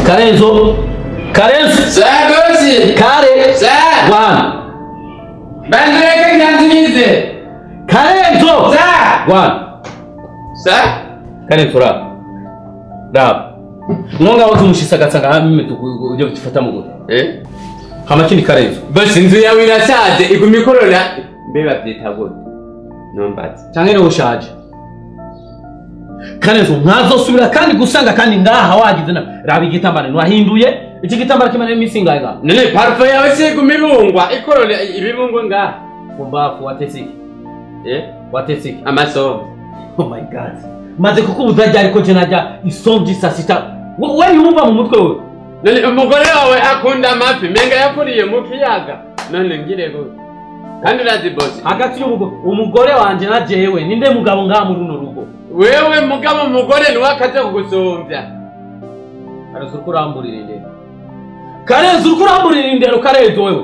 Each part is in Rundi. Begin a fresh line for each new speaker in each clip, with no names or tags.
karenzo karenzo
Sa bosi.
kare
Sa.
wana
Bandureke nyanzimize.
karenzo
Sa.
wana
Sa.
karenzo raba raba mwonga wazi umushisagatsa nga hamwe ujya gufata mu gute
Eh?
hama kindi karenzo
Bosi inzu yawe irasaze iguma ikorora. Mbe bavyita gute? Nombazi.
canke niwe ushaje karenzo ntazosubira kandi gusanga kandi ngaha wagize na raba igitambara ntiwahinduye iki gitambara kimara iminsi ingahe ngaha
None parfum yawe si iguma ibungwa ikorora ibibungwa ngaha.
kumbafu watetse iki
Eh?
watetse iki
Amasomo.
oh my god maze kukubuza ryari ko je najya isomvyi saa sita We- we yumva mu mutwe we
None umugore wawe akunda amafi menga yakuriye mu kiyaga. None ngire gute? Kandi urazi bosi.
hagati y'umugore umugore wanje na jewe ninde mugabo ngaha muri runo rugo
Wewe mugabo umugore niwe akaza kugusumbya.
karenzo uriko uramburira indero karenzo uriko uramburira indero karenzo wewe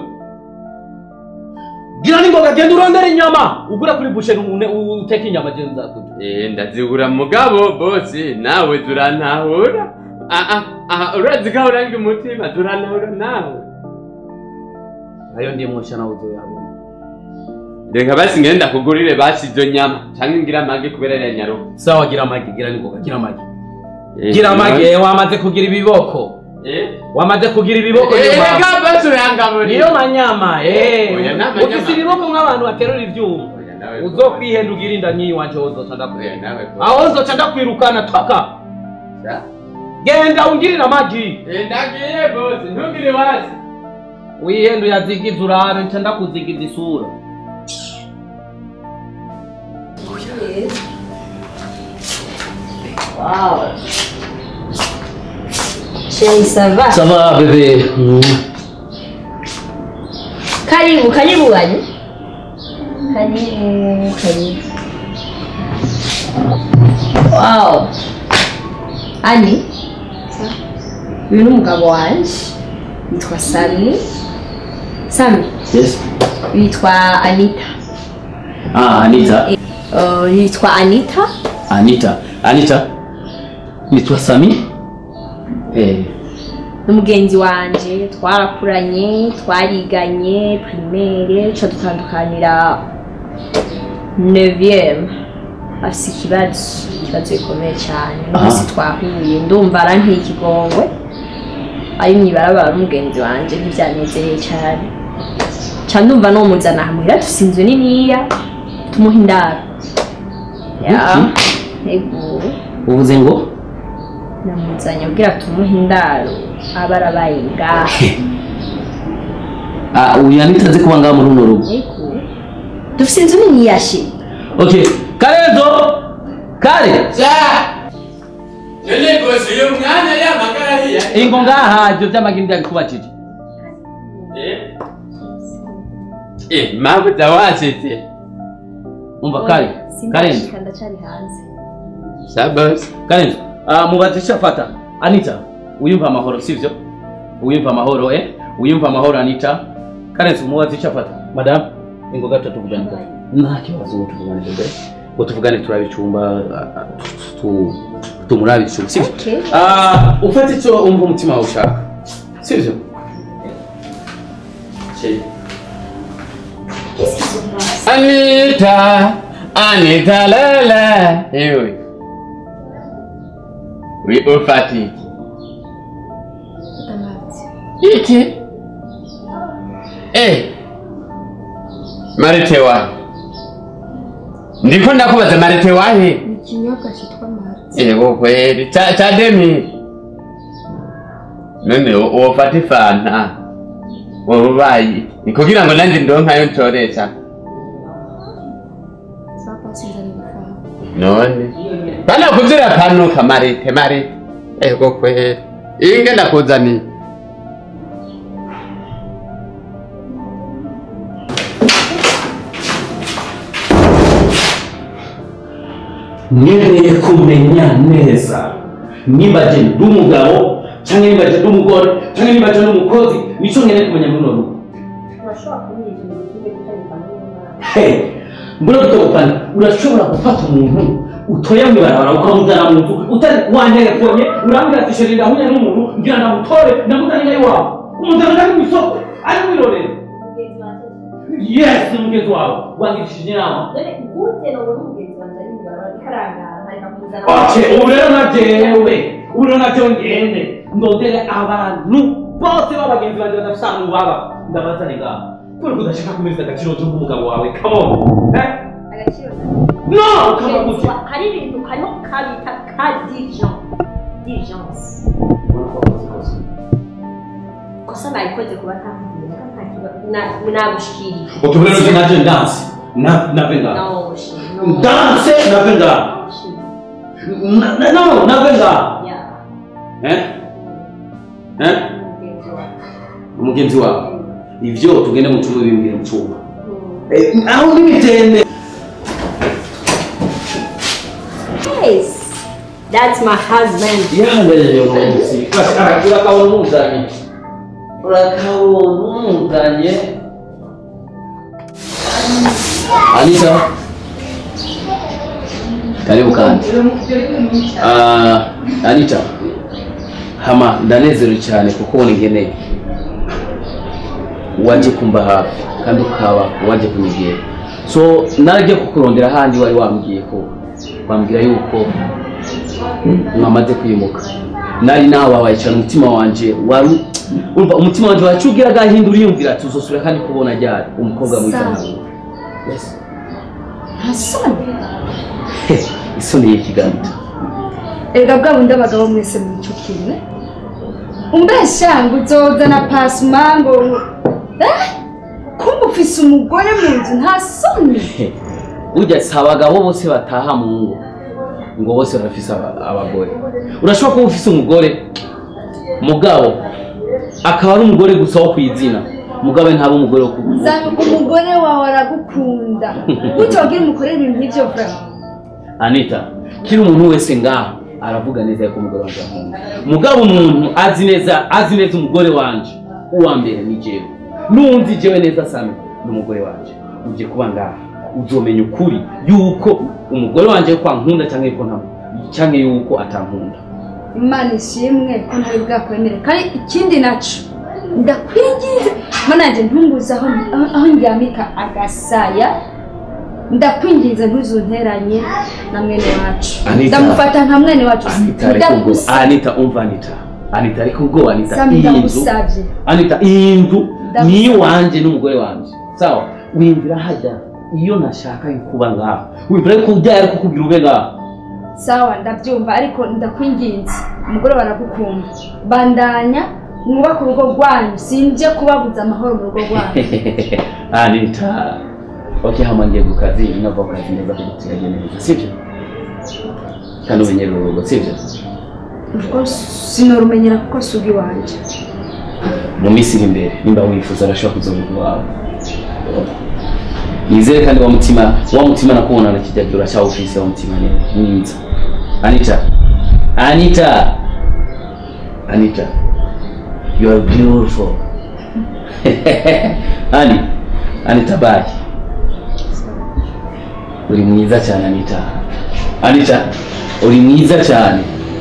gira n'ingoga genda urondera inyama ugura kuri busheri une- u- uteke inyama je nzakuja
Eh ndazibura mugabo bosi nawe turantahura. Ah ah ah urazi ko uranga umutima turantahura nawe.
ayo ndiye mwosha nawe uzoyabona
Reka basi ngenda kugurire basi izo nyama canke ngira amagi kubera ya nyaruka.
sawa gira amagi gira n'ingoga gira amagi gira amagi eh, wamaze kugira ibiboko
Eh?
wamaze kugira ibiboko
Eh
niyo mpamvu.
reka basi urangaburira.
niyo manyama eh.
Oya, ni amanyama.
ufise ibiboko nk'abantu baterura ivyuma
Oya, nawe
uzokwihenda ugira inda nyiyi wanje wozoca
Oya,
ndakwirukana
nawe
aho nzoca ndakwirukana toka
Sa?
genda ungirire amagi
Eh ndagiye bosi ntugire wasi.
wihenda uyazigiza urabe nca ndakuzigiza isura
Wow. Chérie, ça va
ça va bébé
Karibu, karibu wani. Karibu, karibu. Wow. Ani. Uyu ni umugabo wanje. Yitwa Sami. Sami.
yes
Yitwa Anita.
ah anita
Uh, yitwa Anita.
anita anita nitwa sami eh
n'umugenzi wanje twarakuranye twariganye primaire ca dutandukanira 9 afise ikibazo ikibazo gikomeye cyane n'umunsi twahuye ndumva aranteye ikigongwe ari mw'ibarabara n'umugenzi wanje ntivyanezereye cyane ca ndumva nomuzana hamwira dufise inzu niniya tumuha indaro ya ego
uvuze ngo
namuzanye abwira tumuhe indaro aba arabaye ngaha
ah uyu anita azi kuba ngaha muri runo rugo
Ego. dufite inzu nini yashi
okay karenzo kare
Sa. None bosi uyu mwanya yamagara hiya.
ingo ngaha ivyo vy'amagi ndabikubajije
Eh? Eh, mabuza wasetse.
umva kare karenzo
ndacari hanze
Sa bosi.
karenzo ah mubaze ico afata anita uyumva amahoro sivyo uyumva amahoro eh uyumva amahoro anita karenzo mubaze ico afata madam ingo gato tuvugane gato nta kibazo ngo tuvugane bebe ngo tuvugane turabe icumba ah, ah, tu- tu- tumurabe icumba sivyo
Okay.
ah ufate ico umva umutima wawe ushaka sivyo Chérie.
Anita, Anita lala. Ewe. Oui, ufati. Iki. Eh. Marite wahe? Ndiko ndakubaza marite wahe?
ni ikinyobwa cyitwa marite
Ego kweli. Cha cha demi. None wofata ifanta. Wobayi. Ni kugira ngo nanje ndonkayo ncoresha.
zapa sinzani gufaha
none bana kuzira panuka marite marite ego kweli inge ndakuzaniye
nkeneye kumenya neza niba je ndi umugabo cyangwa niba je ndi umugore cyangwa niba je ndi umukozi nico nkeneye kumenya muri runo rugo
urashobora kumbwira ikintu kimwe gutandukana n'umwana
Hey, mbona gutandukana urashobora gufata umuntu utoye mu ibarabara ukamuzana mu nzu utari wanyerefonye urambwira ati sheri ndahuye n'umuntu kugira ngo amutore ndamuzanira iwawe umuzanira ari mu isoko ari mwirorero
mugenzi wanjye
yes ni mugenzi wawe wangirishije inama
dore gute nobona umugenzi wanjye ari mu ibarabara rikarangara nkareka kumuzana
Okay, ubu rero na jewe ubu rero na jewe ngende ndondere abantu bose b'abagenzi banjye badafite ahantu baba ndabazane ngaho kubera ko udashaka kumeza agaciro k'umugabo wawe come on eh?
agaciro
no kama gute
hari ibintu hariho kabita ka diligence diligence kosa nayikoze kuba ntakubwira nta kibazo na- nagushikiriye
okay ubu rero je naje ndanse na nave ngaho
no shi no
ndanse nave ngaho
shi
Na- na- no nave ngaho
ya
eh eh
mugenzi wawe
umugenzi wawe ivyo tugende mu cyumba bimbwira mu cyumba
Mm.
Eh, aho n'imitende
yes that's my husband
yandeje umunsi urakabona umuzanye urakabona umuzanye anita karibu kandi Ah, anita hama ndanezerewe cyane kuko ubona ingeneye waje kumba hafi kandi ukaba waje kunyegera so naragiye kukurondera ahandi wari wambwiye ko wambwira yuko mwamaze kwimuka nari nababaye cyane umutima wanje wari umva umutima wanje wacugira agahindura yumvira ati uzosubira kandi kubona ryari umukobwa mwiza
Sawa.
nkawe yes.
nta soni
He, isoni y'ikiganza
erega bwa bundi abagabo mwese mwico kimwe umbesha ngo uzozana pasuma ngo Eh? kumva ufise umugore mu nzu nta soni
He, burya si abagabo bose bataha mu ngo ngo bose barafise aba- abagore urashobora kuba ufise umugore mugabo akaba ari umugore gusa wo kwizina mugabe ntaba umugore wo ku-
zana umugore wawe aragukunda gutyo wagira umukorere ibintu nk'ibyo vura
anita kiri umuntu wese ngaho aravuga neza yuko umugore wanje ankunda mugabo umuntu azi neza azi neza umugore wanje uwa mbere ni jewe n'uwundi jewe neza sami ni umugore wanje uje kuba ngaha uzomenya ukuri yuko umugore wanje yuko ankunda cyangwa yuko nta cyangwa yuko atankunda
imana ishimwe ko ntari bwakwemere kandi ikindi naco ndakwinginze mana yanjye ntumbuze aho aho- aho ndyamika agasaya ndakwinginze ntuzunteranye na mwene wacu
Anita.
ndamufata nka mwene wacu
anita ariko ubwo
ndagusabye
anita umva anita anita ariko ubwo anita
Sami,
iyi nzu
ndagusabye
anita iyi nzu
Ndagusabye.
ni iwanjye n'umugore wanjye sawa wiyumvira hajya iyo nashaka kuba ngaho wiyumvira ko byari ari kukubwira ube ngaho
sawa ndabyumva ariko ndakwinginze umugore baragukunda bandanya mwubake urugo rwanyu sinje kubabuza amahoro mu rugo rwanyu
anita ok hama ngiye ku kazi nava ku kazi neza kugira tuyage neza sibyo kandi umenyere urugo sibyo
urugo sinorumenyera kuko si iwanjye
mu minsi iri imbere nimba wifuza arashobora kuzobuka iwawe nizere kandi wa mutima wa mutima nakubona na kijya gihe uracyawufise wa mutima ni mwiza anita anita anita you are beautiful ani anita bye uri mwiza cyane anita anita uri mwiza cyane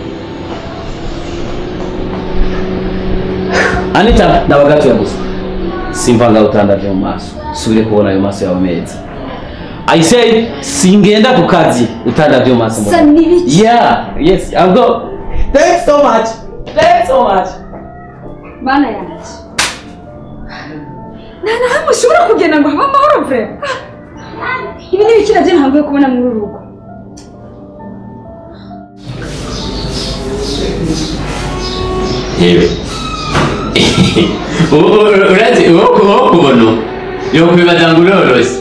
anita ndabagatuye gusa simva ngaho utandavye mu maso subire kubona ayo maso yawe meza i say singenda ku kazi utandavye mu maso
sa n'ibiki
yeah yes i'm go thanks so much thanks so much
mana yanjye nta na hamwe ushobora kugenda ngo habe amahoro vrema ibi ni ibiki nabyo ntabwo yo kubona muri uru rugo
yewe urazi uwo uwo kubona yokwibaza ngo uroroshye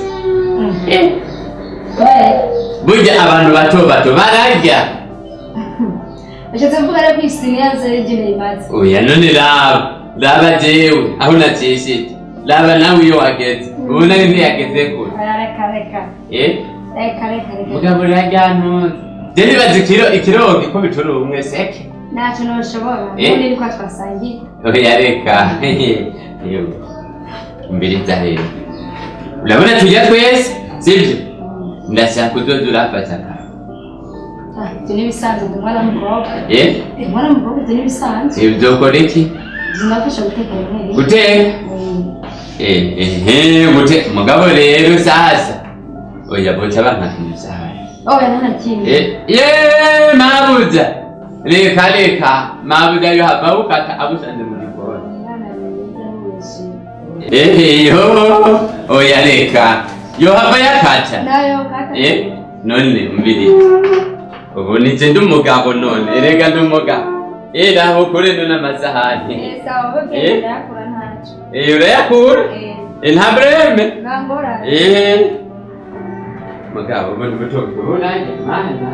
burya abantu bato bato bararya
ashatse kuvuga rero ko iyi siniya zeregereye imaze
oya none raba raba jewe aho nacishije raba nawe iyo wageze ubu nari ntiyageze kure
reka reka
eh
reka reka reka
mugabo rajyantuze je nibaza ikiro ikirogi ko bitura ubumwe seke
ntacyo ntushobora
Eh?
ubundi ni kwa twasangiye
oya reka yewe mbiriza rero urabona tujya twese sibyo ndashaka uzoza urafata akantu
Ah, ibyo ni ibisanzwe ndi umwana w'umukobwa
eh
ndi umwana w'umukobwa ibyo ni ibisanzwe
ibyo ukora iki
zinafasha guteka rimwe
guteka eh eh gute mugabo rero sasa oya boca bankakimusaha
oya nta na kimwe
Eh, ye mabuza reka reka mabuza yo hava ukata agusanze mu gikoni
Umwana mwiza w'ubuzima.
Eh, yo oya reka yo hava yakata
nayo kata
eh none umbiri ubu nije ndi umugabo none erega ndi umugabo eh naho kure none amasahani
Eh, sawa
Eh?
bagenda yakura ntacyo
eh urayakura
Eh,
eh nta breme
nta ngorane
eh mugabo ubu ndi muto ubu nanjye mana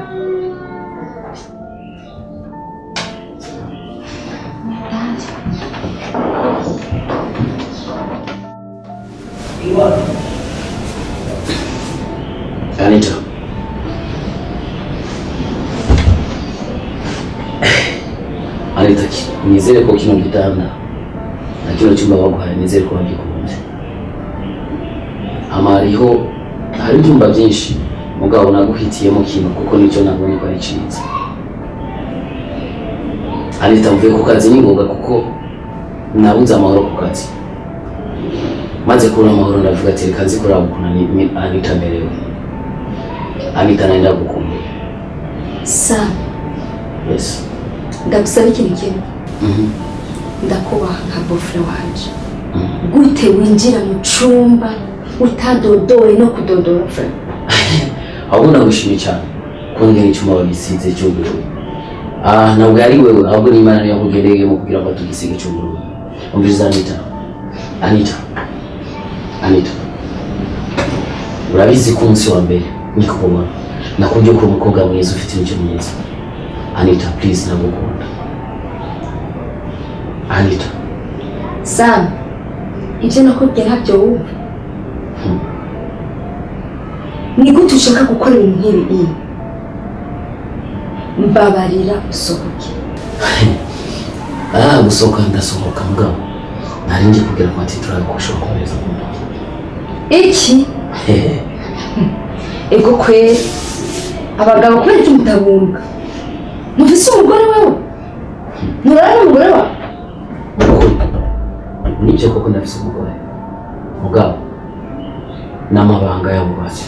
Anita. Anita, ki- nizere ko kino gitanda na kino cyumba baguhaye nizere ko wagikunze. Hama hariho hari ibyumba byinshi mugabo naguhitiyemo kino kuko nicyo nabonye ko ari cyiza. Anita mvuye ku kazi ni ngoga kuko nabuze amahoro ku kazi. Maze kubona amahoro ndavuga ati reka nzi kuraba ukuntu Ani- Ni- Anita amerewe. Anita naenda kukumbuka.
sam
Yes.
ndagusaba ikintu kimwe
Mhm.
ndakubaha nka bofure wanje
Mhm.
gute winjira mu cumba utadodowe no kudodora fure
ahubwo nagushimye cyane kongera icyuma bagisize cy'ubururu ah ntabwo yari wewe ahubwo ni imana niyo yakugendeyemo kugira ngo tugisige cy'ubururu umviriza anita anita anita urabizi ko umunsi wa mbere nikubona nakubwiye ko uri umukobwa mwiza ufite imico myiza anita please ndagukunda anita
sam ibyo nakubwiye ntabyo wumva
Hmm.
ni gute ushaka gukora ibintu nk'ibi iyi mbabarira usohoke
ah gusohoka ndasohoka mugabo nari ngiye kubwira ko ati turabikosha bakomeza kumva
iki ego kweri abagabo kubera iki mutabumva mufise umugore wewe murara n'umugore wawe
Ukuri. nibyo koko ndafise umugore mugabo n'amabanga y'abubatsi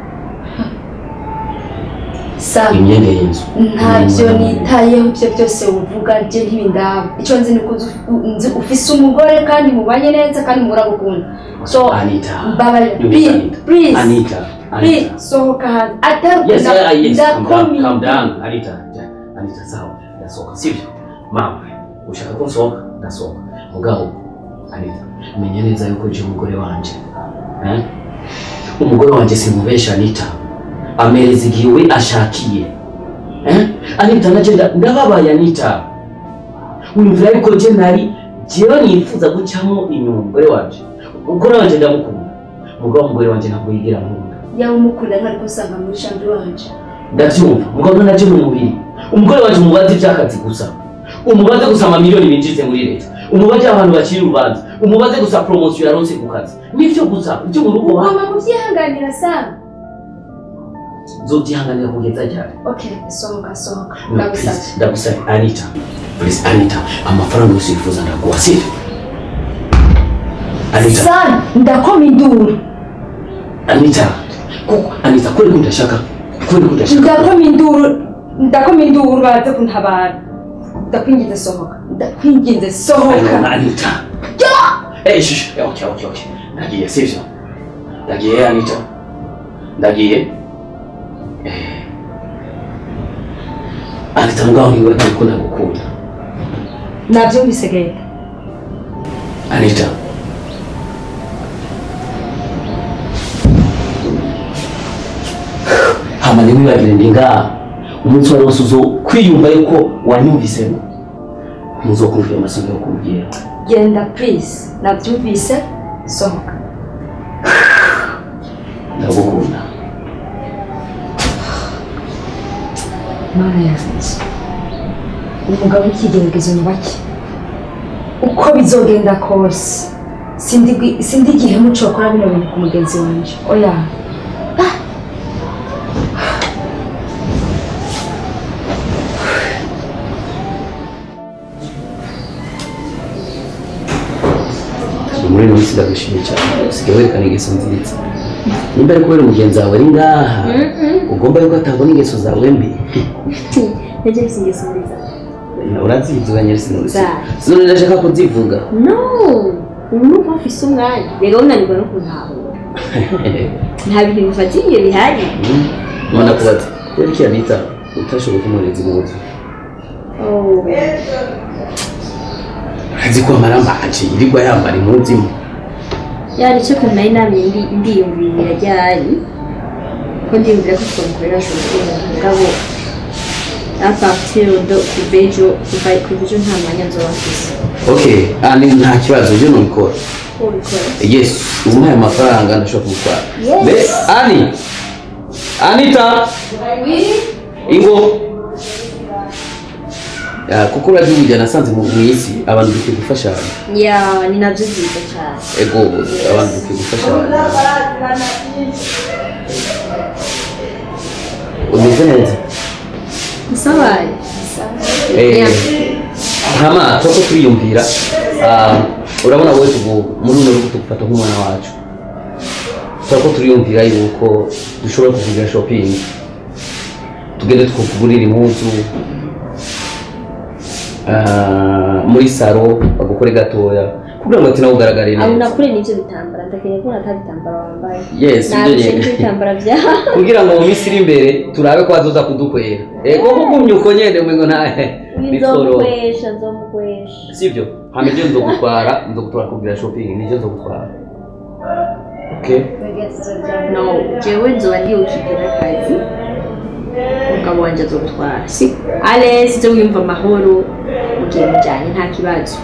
sam
imyenda y'inzu
ntabyo nitayeho ibyo byose uvuga bye ntibindaba icyo nzi ni uko uzi- nzi ufise umugore kandi mubanye neza kandi muragukunda so
anita
mbabarira
You
please
Anita.
please
anita
please
anita
sohoka hanze atari
yes
nda-
uh, yes calm down
ndakomeye.
calm down anita Ja- anita sawa ndasohoka sibyo mama ushaka ko nsohoka ndasohoka mugabo anita menya neza yuko je umugore wanje eh? umugore wanje simubesha anita amereza igihe we ashakiye eh? anita naje nda- ndababaye anita wumvira yuko je nari jewe nifuza gucamo inyuma umugore wanje umugore wanje ndamukunda mugabo umugore wanje ntabwo yigira nkunda
yaba umukunda ntari kusanga muri shambi wanje
ndabyumva mugabo nacyo ni umubiri umugore wacu umubaze iby'akazi gusa umubaze gusa amamiliyoni binjize muri leta umubaze abantu bakiri urubanza umubaze gusa poromosiyo yaronse ku kazi nibyo gusa ibyo mu rugo wa
ugomba kubyihanganira sam
nzobyihanganira kugeza ryari
okay sohoka sohoka
No,
ndagusabye
please, ndagusabye anita please anita amafaranga yose wifuza ndaguha sibyo anita
sam ndakoma induru
anita kuko anita kweli ko udashaka kweli ko udashaka
ndakoma induru ndakoma induru baze kuntabara ndakwinginze sohoka ndakwinginze
Ayona,
sohoka
anita Eh, shushu Eh, okay okay okay ndagiye sibyo ndagiye anita ndagiye Eh. anita mugabo niwe ariko ndagukunda
nabyumvise genda
anita hama ntiwibagire ndi ngaha umunsi wari wose uzo kwiyumva yuko wanyumvisemo muzokumvira amasomo yo kumbwira
genda please nabyumvise sohoka
ndagukunda
mana yanjye umugabo w'ikigeragezo nyubake uko bizogenda kose sindi- sindi igihe muco wakora bino bintu ku mugenzi wanje oya Ah.
minsi ndagushimiye cyane usigaye werekana ingeso nziza nimba ari kubera umugenzi wawe ari ngaha ugomba yuko atabona ingeso zawe mbi
Ntajya nzi ingeso nziza.
urazizi uranyere sinuzi
Za.
sinone ndashaka kuzivuga
No! Ubu ni uko mfise umwanya. Rero unanirwa no kuntahura. Nta bintu bifatiye bihari.
none kubaza rero iki yanita utashoboye kumureza impuzu
Oh.
azi ko amarambaje yirirwa yambara impuzu imwe
yari icyo kuntu nari namye ndi ndiyumvira ryari ko ndiyumvira ko twamukorera shopping mugabo apartir do kuva ejo kuva kuva ejo nta mwanya nzoba mfise
okay ah ni nta kibazo byo nubikora
ubikora
yes umuhaye amafaranga ndashobora kumutwara
Yes.
Be- ani anita ingo Ya, kuko urazi burya nasanze mu mu isi abantu dukwiye gufashanya
ya ni nabyo byiza cyane
ego abantu dukwiye gufashanya umeze neza
musabaye
Eh, hama turako turiyumvira ah, urabona wowe tugu muri uno rugo tugufata nk'umwana wacu turako turiyumvira yuko dushobora kuvugira shopping tugende tukugurira impuzu ah, muri saro bagukore gatoya kugira ngo ati nawe ugaragare
aho
neza
nakure n'ibyo bitambara ndakeneye ko nata bitambara wambaye
yes ibyo
nabishe
nyene.
n'ibyo bitambara byawe
kugira ngo mu minsi iri imbere turabe ko bazoza kudukwera ego kugumya uko nyene mwengo ntahe bitoroha
nzomukwesha nzomukwesha
sivyo hama ibyo nzogutwara nzogutwara kugira shopping nivyo nzogutwara okay
no jewe nzoba ndi ukigira akazi umugabo wanje azogutwara si alesi zo wiyumva amahoro mugihe mujyanye nta kibazo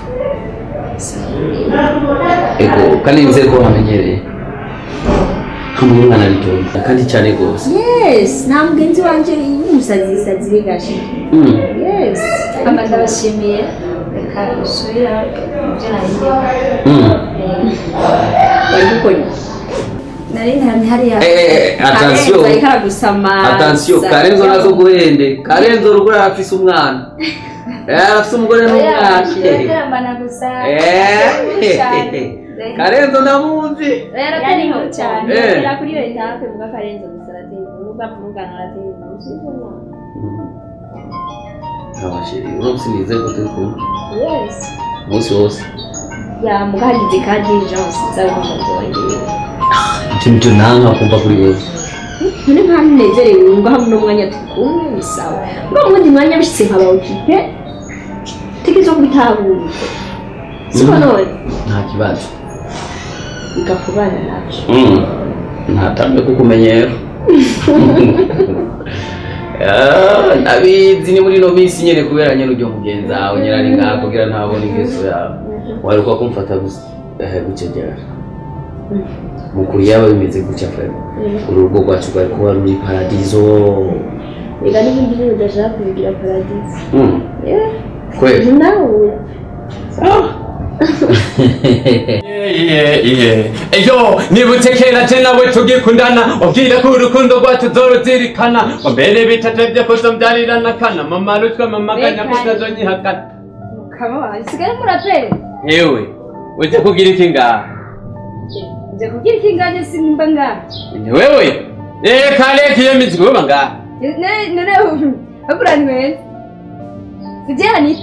ego kandi nizere ko wamenyereye hamwe umwana aritonda kandi cyane rwose
yes nta mugenzi wanje w'umusazisazi bigashe
Mm.
yes
ama ndabashimiye reka usubire ibyo nahinduye
Mm.
bari gukora
nari ntari hariya
Eh, eh, attention
ariko aragusamaza
attention karenzo nazo guhende karenzo rugura arafise umwana Eh, arafise umugore n'umwana
yaterambana gusa
Eh, karenzo ndamuzi
yari nkuru cyane
Eh.
yari kuri iyo etape muga karenze gusa arateye inkuru bavugana arateye inkuru sibona
abashiri umunsi nizeye ko turi kumwe
yes
umunsi wose
ya muga hagize ka diligence nzaba umugenzi wanjye
icyo nicyo nanka kumva kuri wewe
none nta nezerewe wumva hamwe n'umwanya turi kumwe ni sawa ngo mu wundi mwanya bishitse nkaba okipe tegezo kubitahura siko none
nta kibazo
bigakubana nabyo
Mm. ntatambe kukumenyera Ah, ndabizi ni muri ino minsi nyene kubera nyene ujya mugenzi wawe nyene ari ngaha kugira ntabone ingeso yawe waruka kumfata gusa eh, gucegera mukuru yaba bimeze gutya fere uru rugo rwacu rwari kuba ruri paradizo
reka n'ibindi bintu udashaka kubigira paradisi
Mm.
Yeah.
kweli
nawe
eyo nibutse kera je nawe tugikundana ubwira ko urukundo rwacu zoruzirikana ngo mbere bitatevye kuzomvyarirana kana mama rutwe mama ganya
Bekanye.
kutazonyihakana
mukaba wawe sigaye muraperi
hewe uje kugira iki ngaha
nje kugira ikinganye simba ngaha
ni wewe eh kale kiyo mizigo uba ngaha
Ne- none hakura ni weza sije anita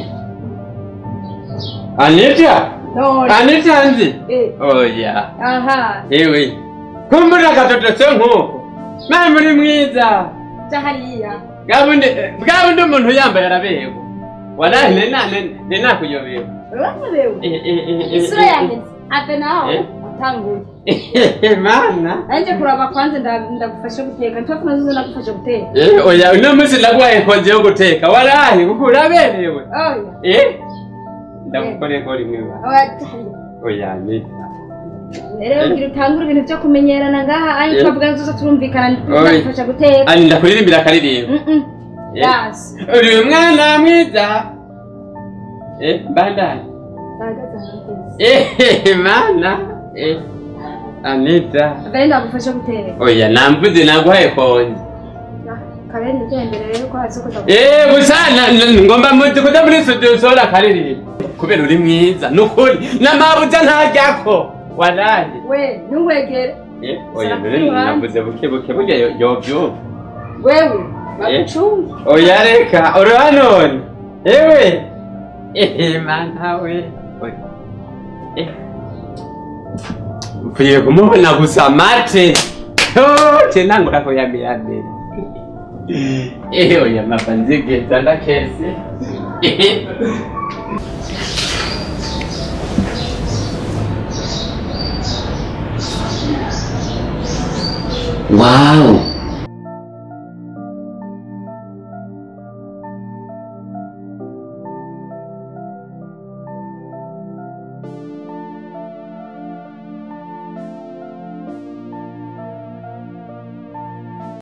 anita
none
anita nzi
eh
oya
aha
hewe kumbura agatoto se nk'uko mwe muri mwiza
ja hariya
bwabundi bwabundi umuntu yambaye arabewe walahi nena nena kuyobewe
urabewe
Eh, eh, eh, eh,
isura
eh,
yanjye ave naho
Eh.
atanguye
eh, mana
anje kuraba kwanza nda- ndagufasha guteka ntapfa nazo ndagufasha guteka
Eh, oya uno munsi naguhaye konje yo guteka walahi kuko uraberewe
oya
eh ndagukoreye ko rimwe ba
oya ja hariya
oya ni
rero ngira utangure ibintu byo kumenyerana ngaha anje
Eh.
twavuga nzoza turumvikana
Oya.
ndagufasha guteka
ani ndakuririmbira akaririmbo
Mm-mm.
Eh.
yasi
uri umwana mwiza eh bandani
bahagaze ahantu heza
eh mana eh anita
mbere ndagufasha guteka
oya namvuze naguhaye konje
kabere nigende rero ko hasi kuza
Eh, gusa na- na- ngomba muti kuja muri studio sola karirimbo kubera uri mwiza nukuri n'amabuja ntajyako waraje
we ntuwegere
Eh, oya
Sara
none
kwiruhande.
navuze buke buke burya yo- yobyumva
wewe bagucunge
oya reka uriho none ewe ehe mana we Oya. Eh. ukwiye kumubona gusa mate ce nangura kuyamira mbere ehe oya mapa nzigeza ndakese Ehe.
wawu